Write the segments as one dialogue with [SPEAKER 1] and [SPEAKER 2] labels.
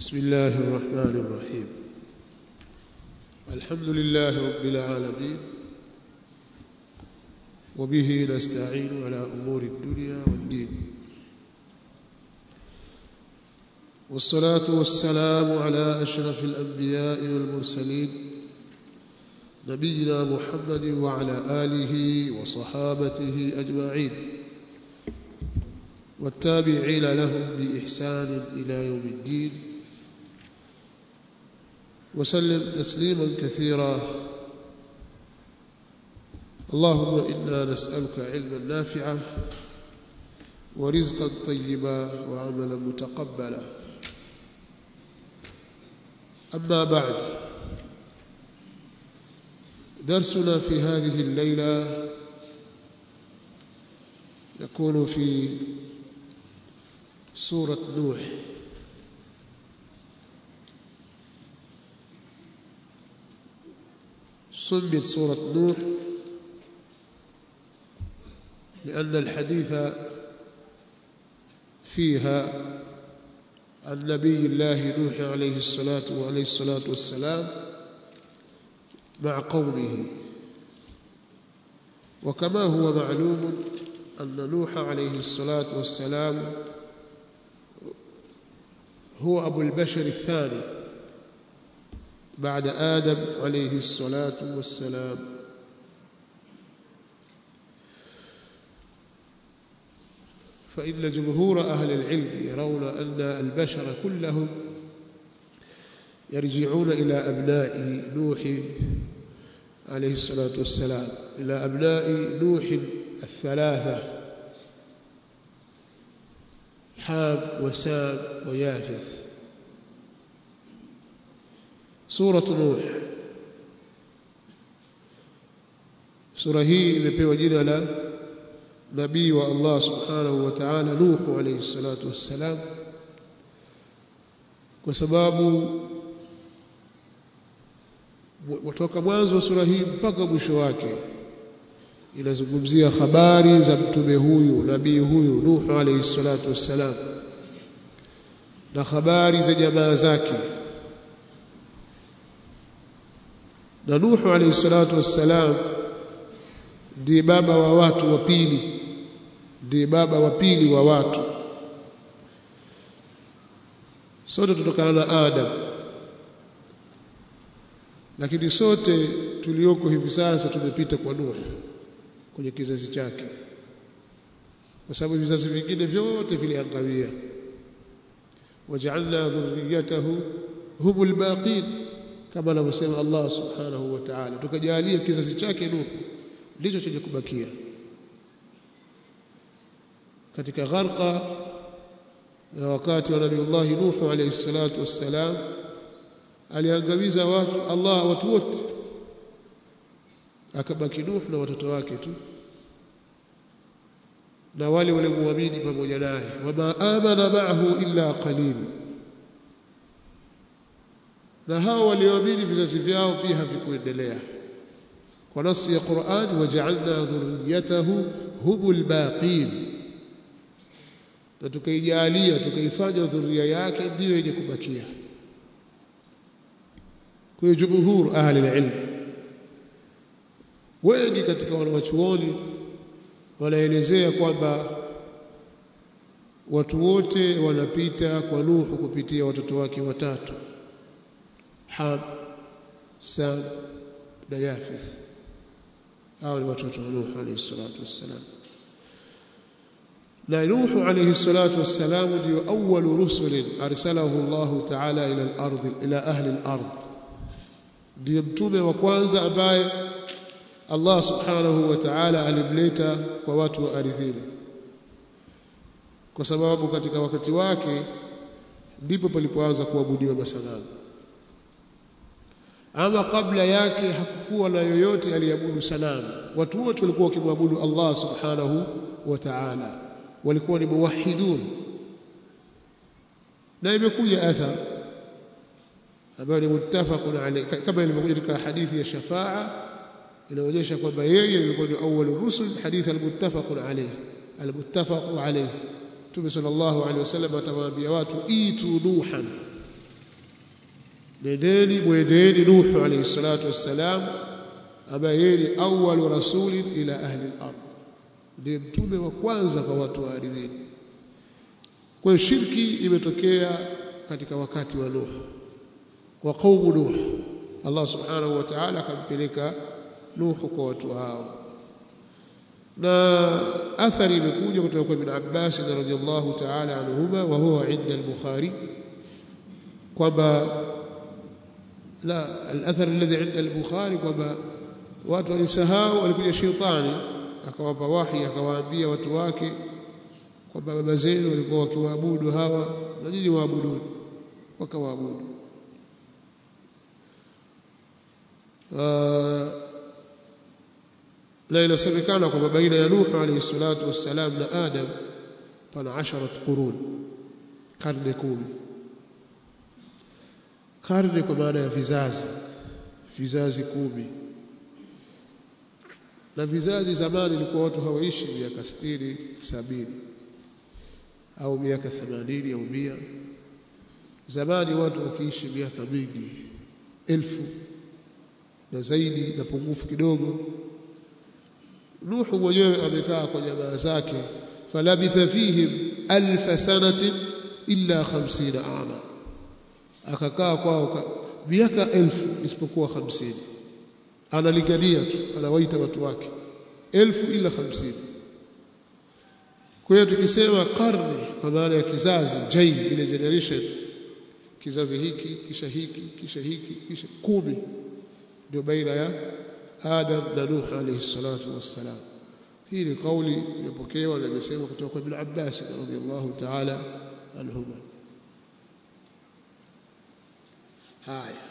[SPEAKER 1] بسم الله الرحمن الرحيم الحمد لله رب العالمين وبه نستعين على أمور الدنيا والدين والصلاة والسلام على أشرف الأنبياء والمرسلين نبينا محمد وعلى آله وصحابته أجمعين والتابعين لهم بإحسان إلى يوم الدين وسلم تسليما كثيرا اللهم إنا نسألك علما نافعا ورزقا طيبا وعملا متقبلا أما بعد درسنا في هذه الليلة يكون في سورة نوح سميت سورة نوح لأن الحديث فيها عن نبي الله نوح عليه الصلاة وعليه الصلاة والسلام مع قومه وكما هو معلوم أن نوح عليه الصلاة والسلام هو أبو البشر الثاني بعد آدم عليه الصلاة والسلام فإن جمهور أهل العلم يرون أن البشر كلهم يرجعون إلى أبناء نوح عليه الصلاة والسلام إلى أبناء نوح الثلاثة حام وسام ويافث سورة نوح sura hii imepewa jina la nabii wa Allah subhanahu wa ta'ala Nuh alayhi salatu wassalam kwa sababu kutoka mwanzo wa sura hii mpaka mwisho wake inazungumzia habari za mtume huyu nabii huyu Nuh alayhi salatu wassalam na habari za jamaa zake na Nuh alayhi salatu wassalam ndiye baba wa watu wa pili ndiye baba wa pili wa watu sote tutokana na Adam lakini sote tulioko hivi sasa tumepita kwa Nuh kwenye kizazi chake kwa sababu vizazi vingine vyote viliangawia waja'alna dhurriyyatahu humul baqin kama anavyosema Allah subhanahu wa ta'ala tukajalia kizazi chake Nuh ndicho chenye kubakia katika gharqa ya wakati wa Nabiiullah Nuh alayhi salatu wassalam aliangamiza watu Allah watu wote akabaki Nuh na watoto wake tu na wale waliomuamini pamoja naye wama amana ma'ahu illa qalil na hao walioamini vizazi vyao pia havikuendelea kwa nasi ya Qur'an waja'alna dhurriyyatahu humul baqin na tukaijalia tukaifanya dhuria yake ndiyo yenye kubakia kwa jumhur ahli ilm wengi katika wanawachuoni wanaelezea kwamba watu wote wanapita kwa Nuhu kupitia watoto wake watatu Ham Sam na Yafith hao ni watoto wa Nuh alayhi salatu wassalam na Nuh alayhi salatu wassalam ndio awwalu rusulin arsalahu Allah ta'ala ila al-ardh ila ahli al-ardh ndio mtume wa kwanza ambaye Allah subhanahu wa ta'ala alimleta kwa watu wa ardhini kwa sababu katika wakati wake ndipo palipoanza kuabudiwa masanamu ama kabla yake hakukuwa na yoyote aliabudu sanamu watu wote walikuwa wakimwabudu Allah subhanahu wa ta'ala walikuwa ni muwahidun na imekuja athar ambayo ni muttafaqun alayhi kama ilivyokuja katika hadithi ya shafaa inaonyesha kwamba yeye alikuwa ni awwal rusul hadith almuttafaqun alayhi almuttafaqu alayhi Mtume sallallahu alaihi wasallam atawaambia watu itu nuhan nendeni mwendeni Nuhu alayhi salatu wassalam ambaye yeye ni awwalu rasulin ila ahli al-ard ndiye mtume wa kwanza kwa watu wa ardhini kwa hiyo shirki imetokea katika wakati wa Nuh wa qaumu Nuh Allah subhanahu wa ta'ala akampeleka Nuh kwa watu hao na athari imekuja kutoka kwa Ibn Abbas radhiyallahu ta'ala anhuma wa huwa inda al-Bukhari kwamba la al-athar alladhi inda al-Bukhari kwamba watu walisahau walikuja shetani akawapa wahi akawaambia watu wake kwamba baba zenu walikuwa wakiwaabudu hawa na nyinyi waabuduni wakawaabudu na inasemekana kwamba baina ya Nuh alayhi salatu wassalam na Adam pana asharat qurun karne kumi karne kwa maana ya vizazi vizazi kumi na vizazi zamani ilikuwa watu hawaishi miaka 60 sabini au miaka 80 au mia zamani watu wakiishi miaka mingi elfu na zaidi na pungufu kidogo Nuhu mwenyewe amekaa kwa jamaa zake falabitha fihim alf sanatin illa 50 ama akakaa kwao miaka elfu isipokuwa 50 analingania tu anawaita watu wake elfu ila 50 kwa hiyo tukisema karne kwa maana ya kizazi jail ile generation kizazi hiki kisha hiki kisha hiki kisha kumi ndio baina ya Adam na Nuh alayhi salatu wassalam hii ni kauli iliyopokewa na imesema kutoka kwa Ibn Abbas radhiyallahu ta'ala anhuma haya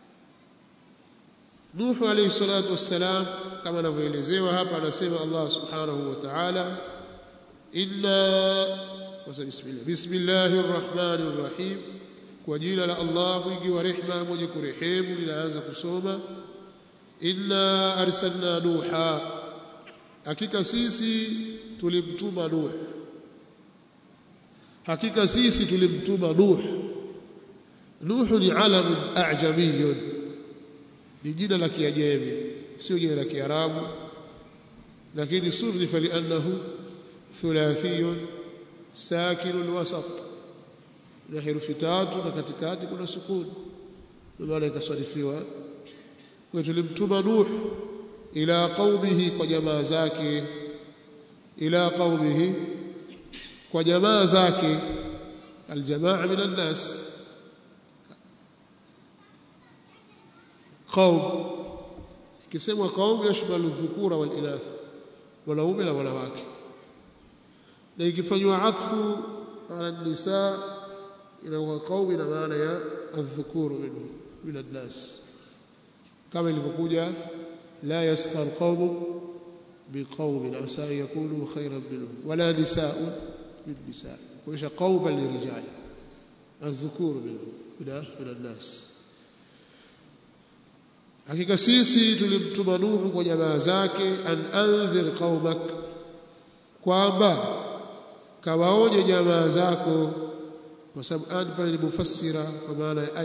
[SPEAKER 1] Nuh alayhi salatu wassalam kama anavyoelezewa hapa anasema Allah subhanahu wa ta'ala inna bismillah bismillahir rahmanir rahim kwa jina la Allah mwingi wa rehema mwenye kurehemu linaanza kusoma inna arsalna nuha hakika sisi tulimtuma nuh hakika sisi tulimtuma nuh nuh ni alam a'jamiyun ni jina la kiajemi sio jina la kiarabu lakini surifa li'annahu thulathiyun sakinul wasat na herufi tatu na katikati kuna sukuni ndio maana ikaswalifiwa kwa tulimtuma Nuh ila qaumihi kwa jamaa zake ila qaumihi kwa jamaa zake aljamaa min alnas qaum kisemwa qaum yashmalu dhukura wal inath wanaume na wanawake na ikifanywa atfu ala nisa ina qaum ina maana ya adh-dhukuru minhu min alnas kama ilivyokuja la yaskhar qawm biqawmin asa yakunu khayran minhum wala nisaa'un min nisaa' kuisha qawman lirijal adh-dhukur minhum min min an-nas hakika sisi tulimtuma Nuhu kwa jamaa zake an anzir qaumak kwamba kawaonye jamaa zako kwa sababu an pale ni mufassira kwa maana ya ai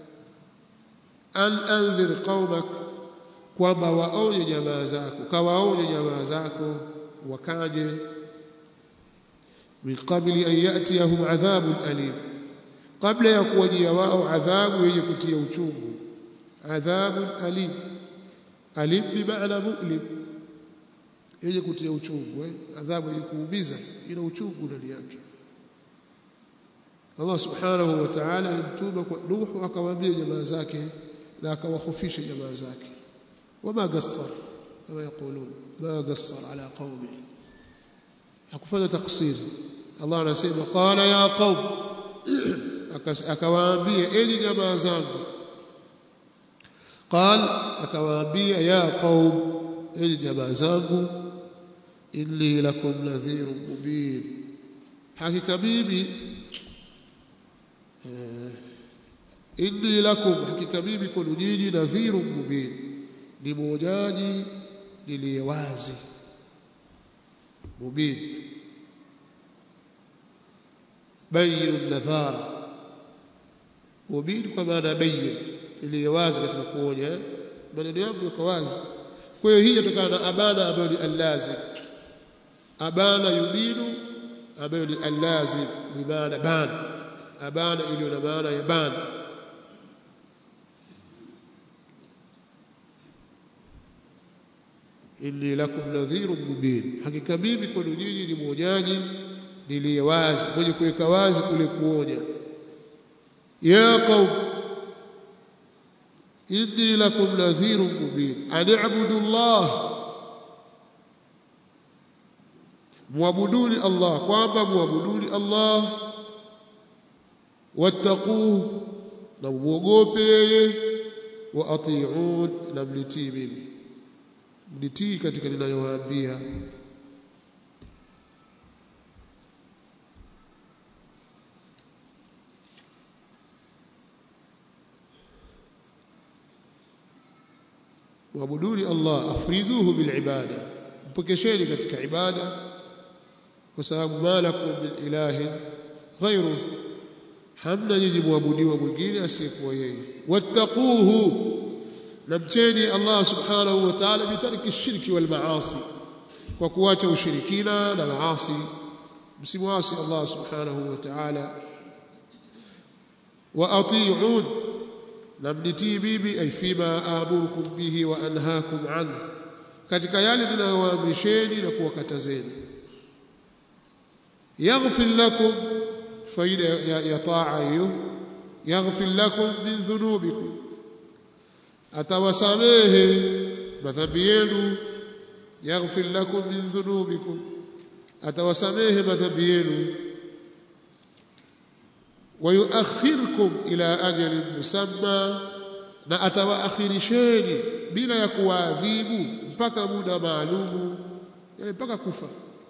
[SPEAKER 1] an anzir qaumak kwamba waonye jamaa zako kawaonye jamaa zako wakaje min qabli an yatiyahum adhabun alim kabla ya kuwajia wao adhabu yenye kutia uchungu adhabun alim alim bimaana mu'lim yenye kutia uchungu eh? adhabu yenye kuumiza ina uchungu ndani yake Allah subhanahu wa ta'ala alimtuma kwa Nuhu akawaambia jamaa zake na akawahofisha jamaa zake wama gassar kama yakulun ma gassar ala qaumi hakufanya taksir Allah anasema qala ya qaum akawaambia enyi jamaa zangu قال akawaambia ya qaum enyi jamaa zangu inni lakum nadhirun mubin hakika mimi inni lakum hakika mimi kwenu nyinyi nadhirun mubin ni mwonyaji niliye wazi mubin bayin nadhar mubin kwa maana bayyin iliyo wazi katika kuonya maneno yangu yako wazi kwa hiyo hii inatokana na abana ambayo ni allazim abana yubinu ambayo ni allazim bimaana ban abana iliyo na maana ya ban inni lakum nadhirun mubin hakika mimi kwenu nyinyi ni mwonyaji niliye wazi mwenye kuweka wazi kule kuonya ya qaum inni lakum nadhirun mubin an i'budu Allah muabuduni Allah kwamba muabuduni Allah wattaquhu na muogope yeye wa ati'un na mnitii mimi mnitii katika ninayowaambia muabuduni Allah afriduhu bilibada mpokesheni katika ibada kwa sababu malakum min ilahin ghairu hamna nyinyi muabudiwa mwingine asiyekuwa yeye wattaquhu namcheni Allah subhanahu wa ta'ala bitarki shirki wal maasi kwa kuacha ushirikina na maasi msimwasi Allah subhanahu wa ta'ala wa ati'un namnitii bibi ay fima amurukum bihi wa anhaakum an katika yale ninayowaamrisheni na kuwakatazeni yaghfir lakum faida ya, ya taa hiyo yaghfir lakum min dhunubikum atawasamehe madhambi yenu yaghfir lakum min dhunubikum atawasamehe madhambi yenu wayuakhirkum ila ajalin musamma na atawaakhirisheni bila ya kuwaadhibu mpaka muda maalumu yani mpaka kufa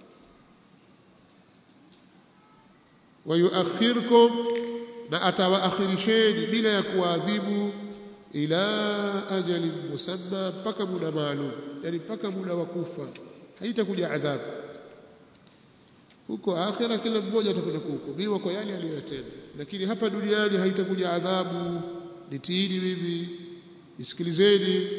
[SPEAKER 1] wayuakhirkum na atawaakhirisheni bila ya kuwaadhibu ila ajalin musamma mpaka muda maalum yani mpaka muda wa kufa haitakuja adhabu huko akhira kila mmoja atakwenda kuhukumiwa kwa yale aliyotenda lakini hapa duniani haitakuja adhabu nitiini mimi nisikilizeni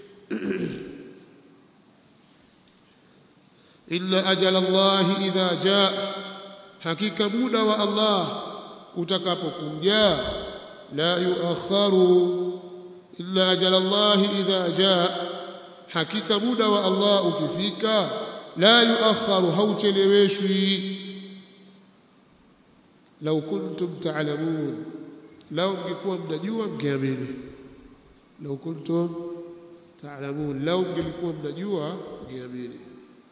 [SPEAKER 1] inna ajala Allah idha jaa hakika muda wa Allah utakapokuja la yuakharu inna ajala Allah idha jaa hakika muda wa Allah ukifika la yuakharu haucheleweshwi lau kuntum ta'lamun lau mngekuwa mnajua mngeamini lau kuntum ta'lamun lau mngelikuwa mnajua mngeamini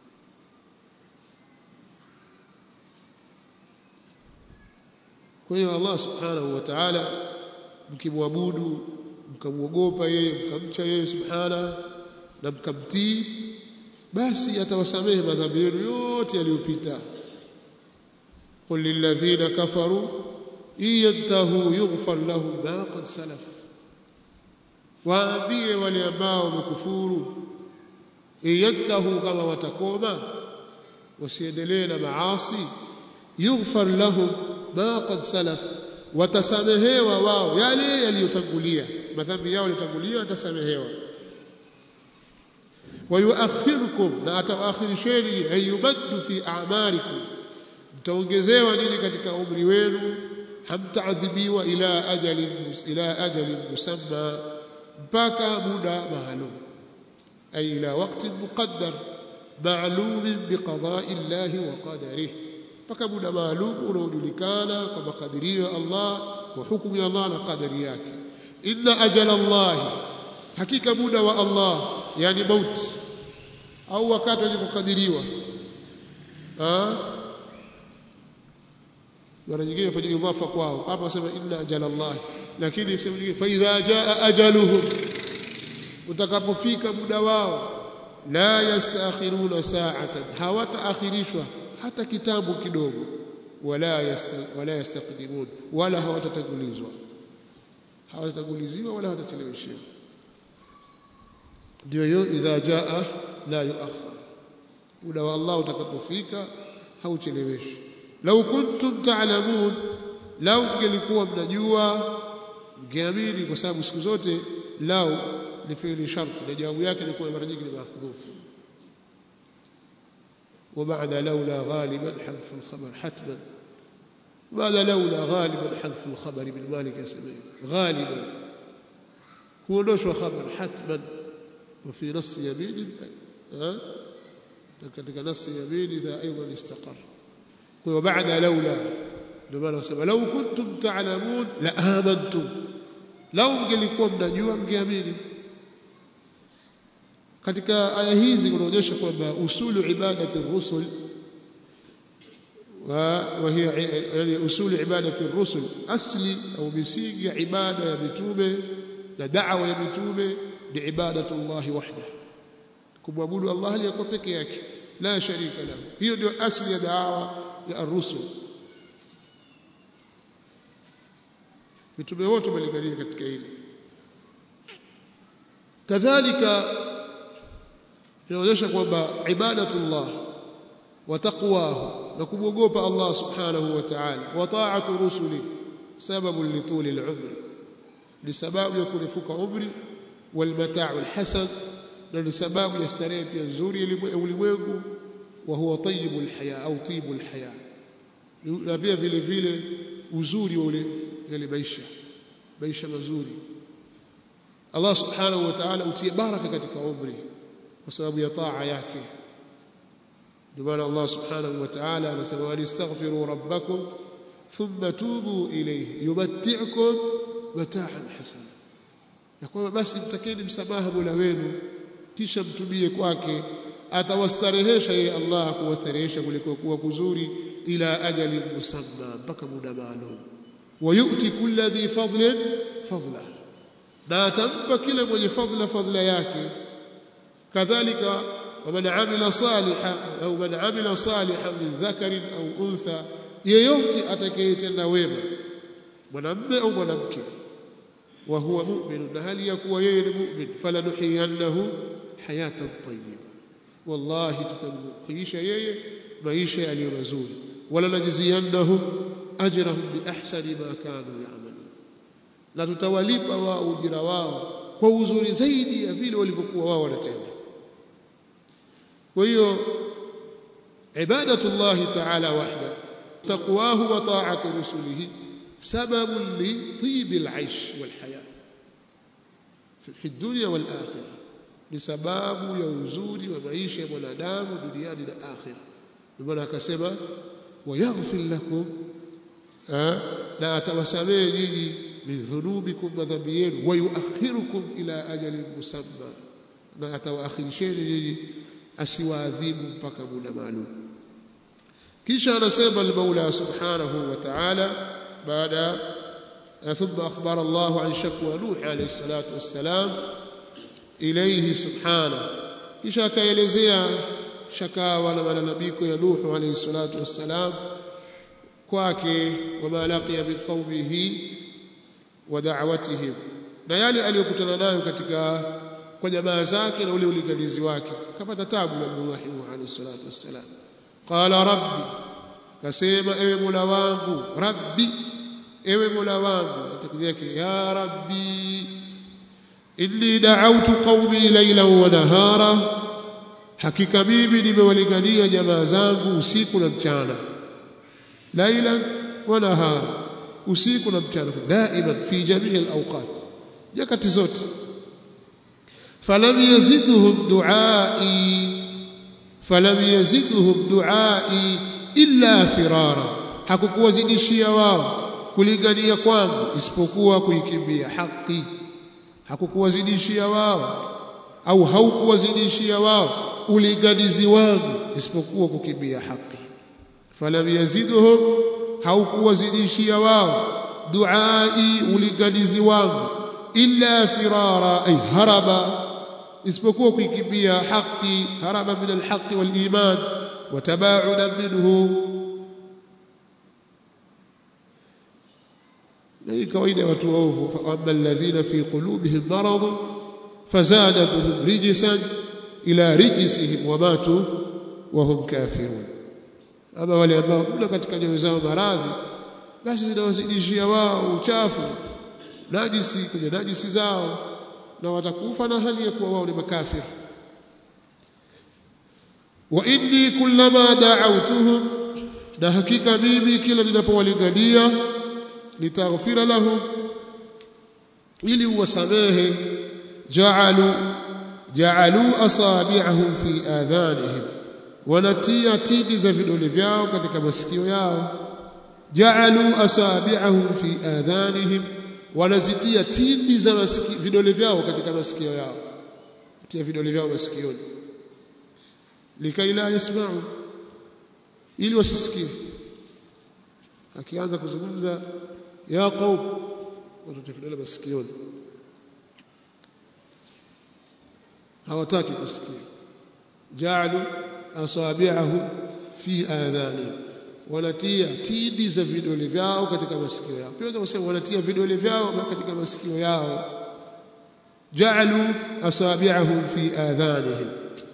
[SPEAKER 1] kwa hiyo Allah subhanahu wa ta'ala mkimwabudu mkamwogopa yeye mkamcha yeye subhana na mkamtii basi atawasamehe madhambi yenu yote yaliyopita qul lilladhina kafaru iyantahu yughfar lahum ma qad salaf waambie wale ambao wamekufuru iyantahu kama watakoma wasiendelee na maasi yughfar lahum ma qad salaf watasamehewa wao yale yaliyotangulia madhambi yao yaliyotangulia watasamehewa wayuakhirukum na atawaakhirisheni ayumaddu fi a'marikum mtaongezewa nini katika umri wenu hamtaadhibiwa ila ajalin ila ajalin musamma mpaka muda maalum ay ila waqtin muqaddar ma'lum biqada'i Allah wa qadarihi mpaka muda maalum unaojulikana kwa makadirio ya Allah kwa hukumu ya Allah na kadari yake inna ajala Allah hakika muda wa Allah yani mauti au wakati ulikokadiriwa mara nyingine fanya idhafa kwao hapa wasema inna ajala Allah lakini sema nyingine fa idha jaa ajaluhum utakapofika muda wao la yastakhiruna sa'atan hawataakhirishwa hata kitambo kidogo wala yasta, wala yastaqdimun wala hawatatangulizwa hawatatanguliziwa wala hawatacheleweshiwa ndio hiyo idha jaa la yuakhar muda wa Allah utakapofika haucheleweshi lau kuntum ta'lamun lau mngelikuwa mnajua mkiamini kwa sababu siku zote lau ni fi'li sharti na jawabu yake ni kwa mara nyingi ni mahdhuf وبعد لولا غالبا حذف الخبر حتما بعد لولا غالبا حذف الخبر بالمالك يسميه غالبا هو نشوى خبر حتما وفي نص يمين ها katika nasi yamini idha aidan istaqar kwa baada laula ndio maana wasema lau kuntum ta'lamun la amantum lau mngelikuwa mnajua mngeamini katika aya hizi kunaonyesha kwamba usulu ibadati rusul وهي يعني اصول عباده الرسل اصلي او misingi ya ibada ya mitume na da'wa ya mitume ni ibadatu Allah wahda kumwabudu Allah aliyekuwa peke yake la sharika lahu hiyo ndio asli ya da'wa ya ar-rusul mitume wote wamelingania katika hili kadhalika inaonyesha kwamba ibadatullah wa taqwahu na kumwogopa Allah subhanahu wa ta'ala wa ta'atu rusuli sababu lituli al-umri ni sababu ya kurefuka umri wal mata'u al-hasan na ni sababu ya starehe pia nzuri ya ulimwengu wa huwa tayyibul haya au tibul haya na pia vile vile uzuri wa ule yale maisha maisha mazuri Allah subhanahu wa ta'ala utie baraka katika umri kwa sababu ya taa yake ndio maana Allah subhanahu wa ta'ala anasema walistaghfiru rabbakum thumma tubu ilayhi yumatti'ukum mata'an hasana ya kwamba basi mtakeni msamaha Mola wenu kisha mtubie kwake atawastarehesha yeye Allah kuwastarehesha kuliko kuwa kuzuri ila ajali musamma mpaka muda maalum wayuti kulli dhi fadlin fadla na atampa kila mwenye fadla fadla yake kadhalika waman amila salihan au man amila salihan min dhakarin au untha yeyote atakayetenda wema mwanamume au mwanamke wa huwa mu'min na hali ya kuwa yeye ni mu'min falanuhiyannahu hayatan tayyiba wallahi tutamkuisha yeye maisha yaliyo mazuri wala najziyannahum ajrahum bi ahsani ma kanu ya'malun na tutawalipa wao ujira wao kwa uzuri zaidi ya vile walivyokuwa wao wanatenda kwa hiyo ibadatullahi ta'ala wahda taqwahu wa ta'atu rusulihi سبب لطيب العيش والحياة في الدنيا والآخرة لسباب يوزوري ومعيش منادام دنياني لآخرة بمعنى كسما ويغفر لكم لا أتوسمي نيني من ذنوبكم وذنبيين ويؤخركم إلى أجل مسمى na atawaakhirishieni nyinyi asiwaadhibu mpaka muda maalum kisha anasema al-Maula subhanahu wa ta'ala بعد ثم أخبر الله عن شكوى نوح عليه الصلاة والسلام إليه سبحانه kisha akaelezea shakawa na malalamiko ya Nuhu alayhi salatu wassalam kwake wama laqiya min qaumihi wa da'watihim na yale aliyokutana nayo katika kwa jamaa zake na ule ulinganizi wake kapata tabu na Nuhu alayhi salatu wassalam qala rabbi kasema ewe Mola wangu rabbi ewe Mola wangu atakija yake ya rabbi inni da'awtu qaumi laylan wa nahara hakika mimi nimewalingania jamaa zangu usiku na mchana laylan wa nahara usiku na mchana daima fi jamii alawqat nyakati zote falam yazidhum duai falam yazidhum duai illa firara hakukuwazidishia wao kulingania kwangu isipokuwa kuikimbia haki hakukuwazidishia wao au haukuwazidishia wao ulinganizi wangu isipokuwa kukimbia haki falam yazidhum haukuwazidishia wao duai ulinganizi wangu illa firara ay haraba isipokuwa kuikimbia haki haraba min alhaqi waliman وتباعدا منه hii kawaida ya watu waovu faama alladhina fi qulubihim marad fazadatuhum rijsan ila rijsihim wamatu wahum kafirun ama wale ambao kuna katika nyoyo zao maradhi basi zinawazidishia wao uchafu najisi kwenye najisi zao na watakufa na hali ya kuwa wao ni makafir wa inni kullama da'awtuhum na hakika mimi kila ninapowalingania nitaghfira lahum ili uwasamehe ja'alu ja'alu asabi'ahum fi adhanihim wanatia tindi za vidole vyao katika masikio yao ja'alu asabi'ahum fi adhanihim wanazitia tindi za masiki, vidole vyao katika masikio yao tia vidole vyao masikioni likai la yasma'u ili wasisikie akianza kuzungumza ya qaum watoto vidole masikioni hawataki kusikia ja'alu asabi'ahu fi adhanihim wanatia tindi za vidole vyao katika masikio yao pia kusema wanatia vidole vyao katika masikio yao ja'alu asabi'ahum fi adhanihim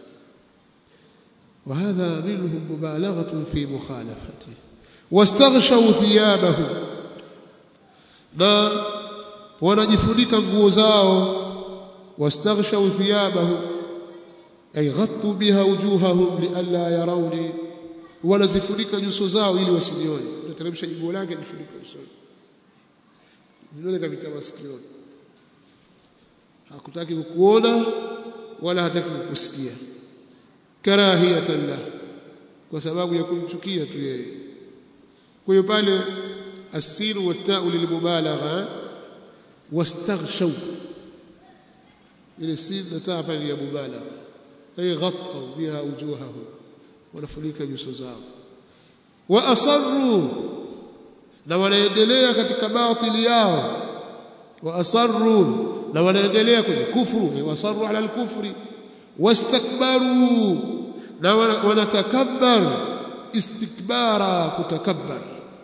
[SPEAKER 1] وهذا منهم مبالغة في مخالفته واستغشوا ثيابهم na wanajifunika nguo zao wastaghshaw thiyabahum ay ghattu biha wujuhahum lialla yarawni wanazifunika nyuso zao ili wasinione utateremsha jiguo lake jifunika usoni vidole kavita masikioni hakutaki kukuona wala hataki kukusikia karahiyatan lah kwa sababu ya kumchukia tu yeye kwa hiyo pale asiru watau lilmubalagha wastaghshaw ile sin na taa pale ya mubalagha ay ghattaw biha wujuhahum wanafunika nyuso zao wa asarru na wanaendelea katika batili yao wa asarru na wanaendelea kwenye kufuru wa asarru ala al-kufri wastakbaru na wanatakabbar istikbara kutakabbar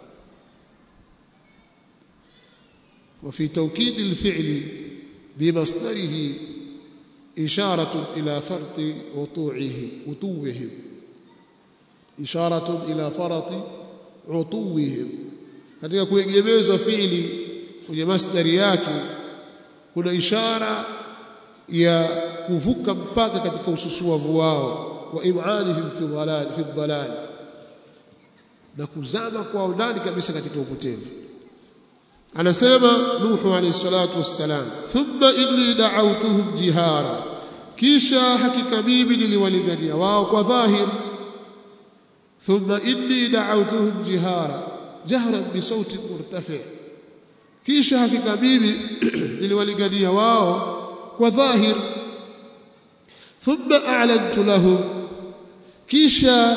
[SPEAKER 1] وفي توكيد الفعل بمصدره إشارة إلى فرط وطوعهم وطوهم إشارة إلى فرط عطوهم katika kuegemezwa fiili kwenye masdari yake kuna ishara ya kuvuka mpaka katika ususuavu wao wa im'anihim fi dhalal fi dhalal na kuzama kwao ndani kabisa katika upotevu anasema nuhu alayhi salatu wassalam thumma inni da'awtuhum jihara kisha hakika mimi niliwalingania wao kwa dhahir thumma inni da'awtuhum jihara jahran bi sauti murtafi kisha hakika mimi niliwalingania wao kwa dhahir thumma a'lantu lahum kisha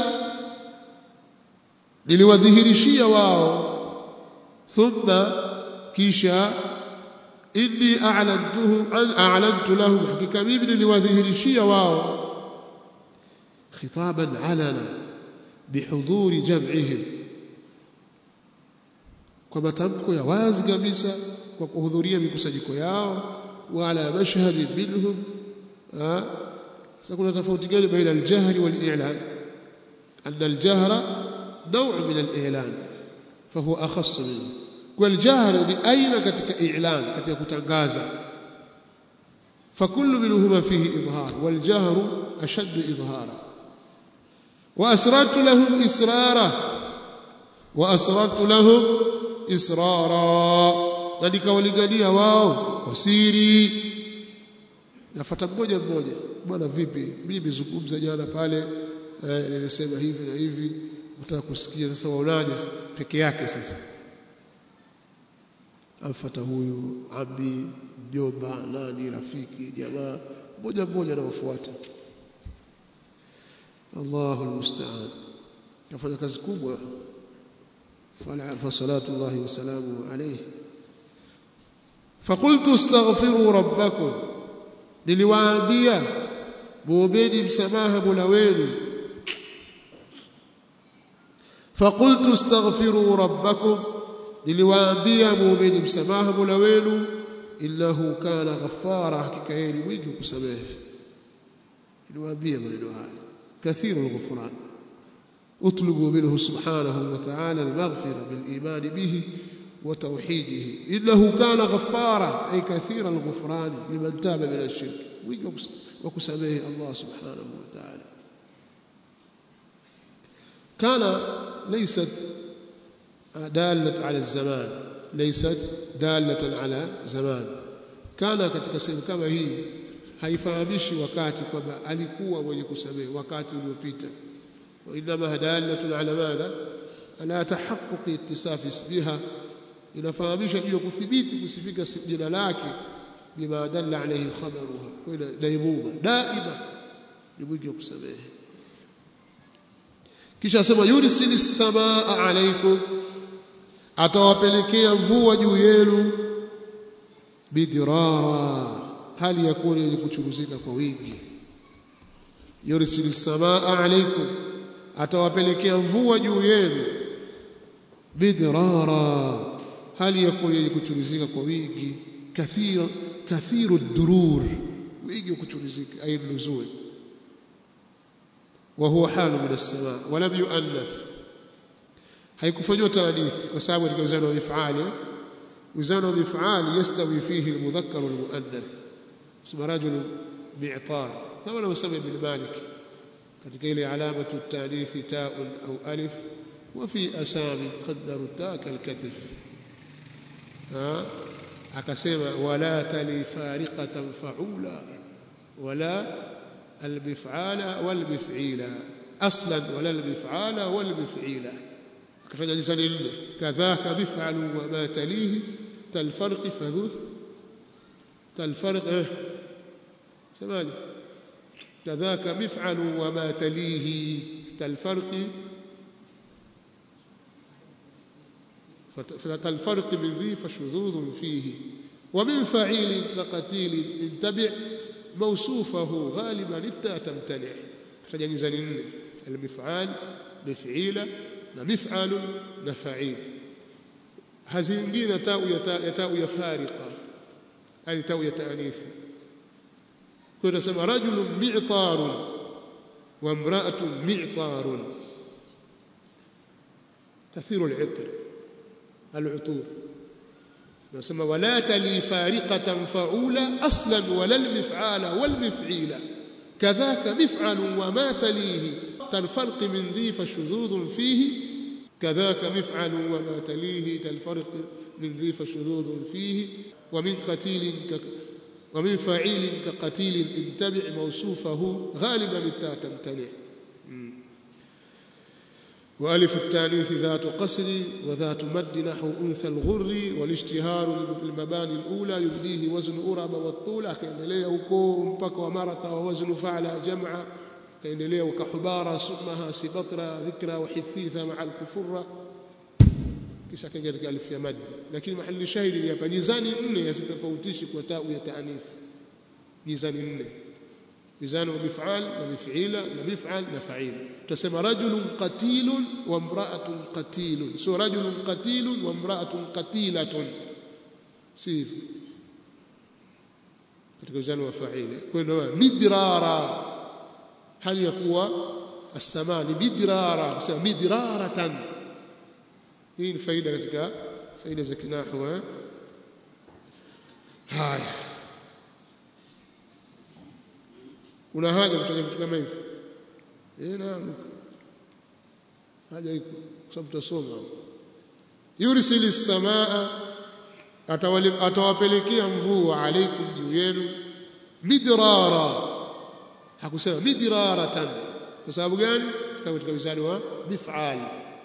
[SPEAKER 1] niliwadhihirishia wao thumma kisha inni a'lantuhum an a'lantu lahum hakika mimi niliwadhihirishia wao khitaban alana bihudhuri jam'ihim kwa matamko ya wazi kabisa kwa kuhudhuria mikusanyiko yao wala mashhadi minhum sasa kuna tofauti gani baina al-jahri wal-i'lan anna al-jahra نوع من الإعلان فهو أخص منه والجهر لأين كتك إعلان كتك كتنغازا فكل منهما فيه إظهار والجهر أشد إظهارا وأسررت لهم إسرارا وأسررت لهم إسرارا نلك ولقنيها واو وسيري nafata mmoja mmoja bwana vipi mimi nimezungumza jana pale eh, nimesema hivi na hivi utaka kusikia sasa waonaje peke yake sasa amfuata huyu abi mjomba nani rafiki jamaa mmoja mmoja anawafuata Allahu almusta'an kafanya kazi kubwa fa salatu Allah wa salamu alayhi فقلت استغفروا ربكم niliwaambia muombeni msamaha Mola wenu فقلت استغفروا ربكم niliwaambia muombeni msamaha Mola wenu innahu kana ghaffara hakika yeye ni mwingi kusamehe niliwaambia maneno haya kathiru al-ghufran اطلبوا منه سبحانه وتعالى المغفرة بالإيمان به وتوحيده إنه كان غفارا أي كثير الغفران لمن تاب من الشرك وكسميه الله سبحانه وتعالى كان ليست دالة على الزمان ليست دالة على زمان كان katika sehemu kama hii haifahamishi wakati kwamba alikuwa mwenye kusamehe wakati uliopita وإنما دالة على ماذا على تحقق اتصاف اسمها inafahamisha juu ya kuthibiti kusifika jina lake bima dalla alayhi khabaruha kwa daimuma daima ni mwingi wa kusamehe kisha asema yursili samaa alaykum atawapelekea mvua juu yenu bidirara hali ya kuwa yenye kuchuruzika kwa wingi yursili samaa alaykum atawapelekea mvua juu yenu bidirara hali ya kuwa yenye kuchuruzika kwa wingi kathira kathiru durur wingi wa kuchuruzika ay nuzul wa huwa halu min as-samaa wa lam yu'annath haikufanywa taanith kwa sababu katika wizano wa mif'ali wizano wa mif'ali yastawi fihi al-mudhakkar wal muannath sema rajul mi'tar kama anavyosema ibn malik katika ile alamatu at-ta'nith ta'un au alif وفي أسامي قدروا التاء كالكتف ها akasema wala tali fariqatan faula wala albif'ala walbif'ila aslan wala albif'ala walbif'ila akataja lisani nne kadhaka bif'alu wa ma talihi talfarqi fadhu talfarq eh semaje kadhaka bif'alu wa ma talihi talfarqi فالفرق من ذي فشذوذ فيه ومن فعيل كقتيل انتبع موصوفه غالبا التاء تمتنع فجنزان nne المفعال مفعيل ومفعل نفعيل hazingine tau ya tau ya fariqa yani tau ya taanith kwa tunasema rajulun mi'tarun wa imra'atun mi'tarun kathiru al-'itr العطور نسمى ولا تلي فارقة فعولا أصلا ولا المفعال والمفعيل كذاك مفعل وما تليه كالفرق من ذي فشذوذ فيه كذاك مفعل وما تليه كالفرق من ذي فشذوذ فيه ومن قتيل ك ومن فعيل كقتيل انتبع موصوفه غالبا التاء تمتنع وألف التانيث ذات قصر وذات مد نحو أنثى الغر والاشتهار المباني الأولى يبديه وزن أرب والطول كاendelea huko mpaka wa marata wa wazn fa'ala jam'a kaendelea ukahubara sumaha sibatra dhikra wa hithitha ma'a al-kufra kisha kaingia katika alif ya mad lakini mahali shahidi ni hapa mizani nne yasitofautishi kwa tau ya taanith mizani nne mizani wa mif'al na mif'ila na mif'al na fa'il tutasema rajulun qatilun wa imra'atun qatilun sio rajulun qatilun wa imra'atun qatilatun si katika mizani wa fa'il kwenda midrara hali ya kuwa as-samaa ni midrara kusema midraratan hii ni faida katika faida za kinahwa haya kuna haja kutaja vitu kama hivi eh naam haja iko kwa sababu tutasoma yursili samaa atawapelekea mvua alaikum juu yenu midrara hakusema midraratan kwa sababu gani kitabu katika wizani wa mif'al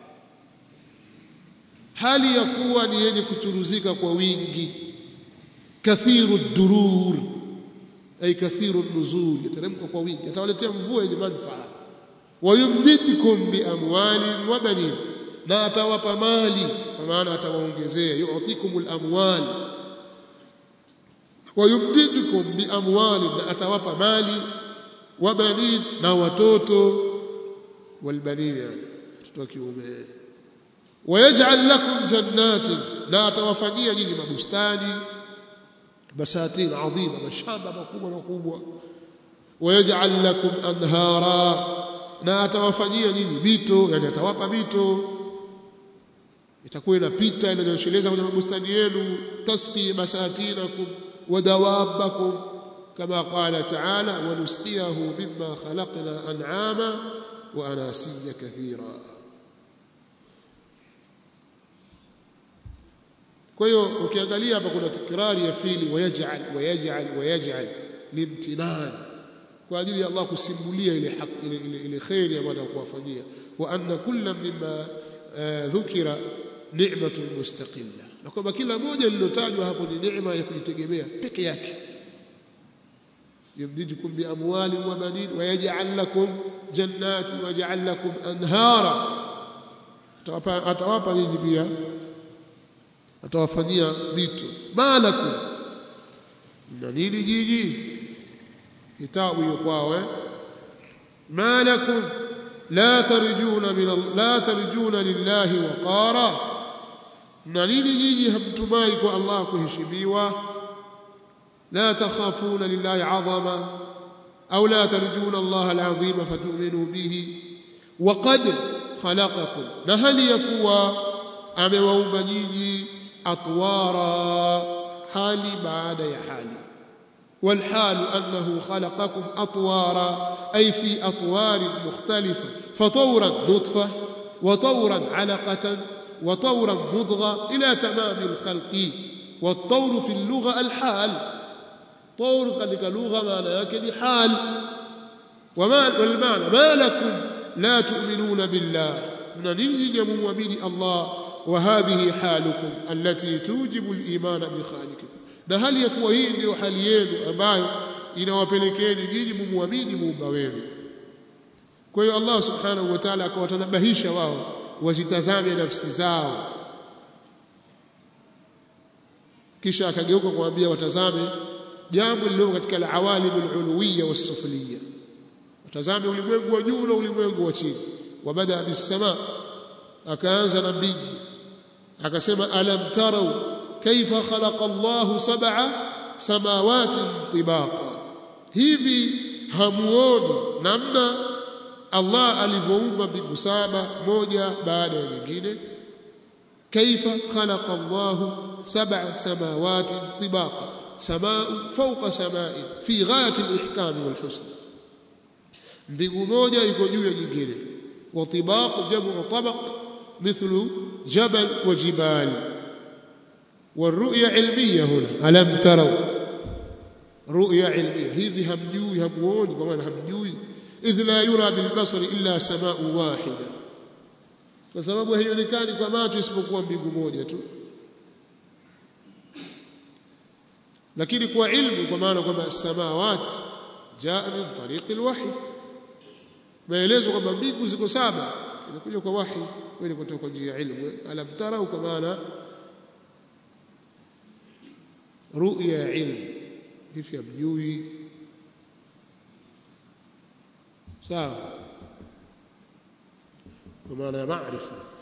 [SPEAKER 1] hali ya kuwa ni yenye kuchuruzika kwa wingi kathiru durur ay kathiru nuzul yateremka kwa wingi atawaletea mvua yenye manufaa wayumdidukum biamwalin wa banin na atawapa mali kwa maana atawaongezea yu'tikumul amwal wayumdidukum biamwalin na atawapa mali wa banin na watoto walbanin yani watoto wa kiume wayaj'al lakum jannatin na atawafanyia nyinyi mabustani basatin adhima mashamba makubwa makubwa wayaj'al lakum anhara na atawafanyia nyinyi mito yani atawapa mito itakuwa inapita inanyosheleza kwenye mabustani yenu tasqi basatinakum wa dawabakum kama qala ta'ala wa nusqiyahu mimma khalaqna an'ama wa anasiya kathira kwa hiyo ukiangalia hapa kuna tikrari ya fili wayaj'al wayaj'al wayaj'al limtinan kwa ajili ya Allah kusimulia ile haki ile ile, ile khairi ambayo kuwafanyia wa anna kullam mimma dhukira ni'matun mustaqilla na kwamba kila moja lililotajwa hapo ni neema ya kujitegemea peke yake yumdidukum bi amwalin wa banin wa yaj'al lakum jannatin wa yaj'al lakum anhara atawapa atawapa nyinyi pia atawafanyia mito malakum na nini jiji kitabu hiyo kwao eh malakum la tarjuna min la tarjuna lillahi waqara na nini nyinyi hamtumai kwa Allah kuheshimiwa la takhafuna lillahi azama au la tarjuna Allah alazima fatu'minu bihi waqad khalaqakum na hali yakuwa amewaumba nyinyi atwara hali baada ya hali والحال أنه خلقكم أطوارا أي في أطوار مختلفة فطورا نطفة وطورا علقة وطورا مضغة إلى تمام الخلق والطور في اللغة الحال طور قد لغة معنى يكن حال وما والمعنى ما لكم لا تؤمنون بالله من يجب مؤمن الله وهذه حالكم التي توجب الإيمان بخالقكم na hali ya kuwa hii ndiyo hali yenu ambayo inawapelekeni nyinyi mumwamini muumba wenu kwa hiyo Allah subhanahu wa ta'ala akawatanabahisha wao wazitazame nafsi zao kisha akageuka kuambia watazame jambo lililo katika al-awalim al-uluwiyya was-sufliyya watazame ulimwengu wa juu na ulimwengu wa chini wabada bis-sama akaanza na mbingu akasema alam tarau kaifa khalaqa Allahu sab'a samawati tibaqa hivi hamuoni namna Allah alivyoumba mbingu saba moja baada ya nyingine kaifa khalaqa Allahu sab'a samawati tibaqa samaa fawqa samai fi ghayati al-ihkam wal husn mbingu moja iko juu ya nyingine wa tibaq jamu tabaq mithlu jabal wa jibal والرؤية علمية هنا ألم تروا رؤية علمية hivi hamjui hamuoni kwa maana hamjui idh la yura bilbasari illa samaa wahida kwa sababu haionekani kwa macho isipokuwa mbingu moja tu lakini kwa ilmu kwa maana kwamba samawat jaa min tariqi alwahy maelezo kwamba mbingu ziko saba inakuja kwa wahi wewe kutoka kwa njia ya ilmu alam tarau kwa maana ru'ya ya ilmu hivi hamjui sawa kwa maana ya maarifa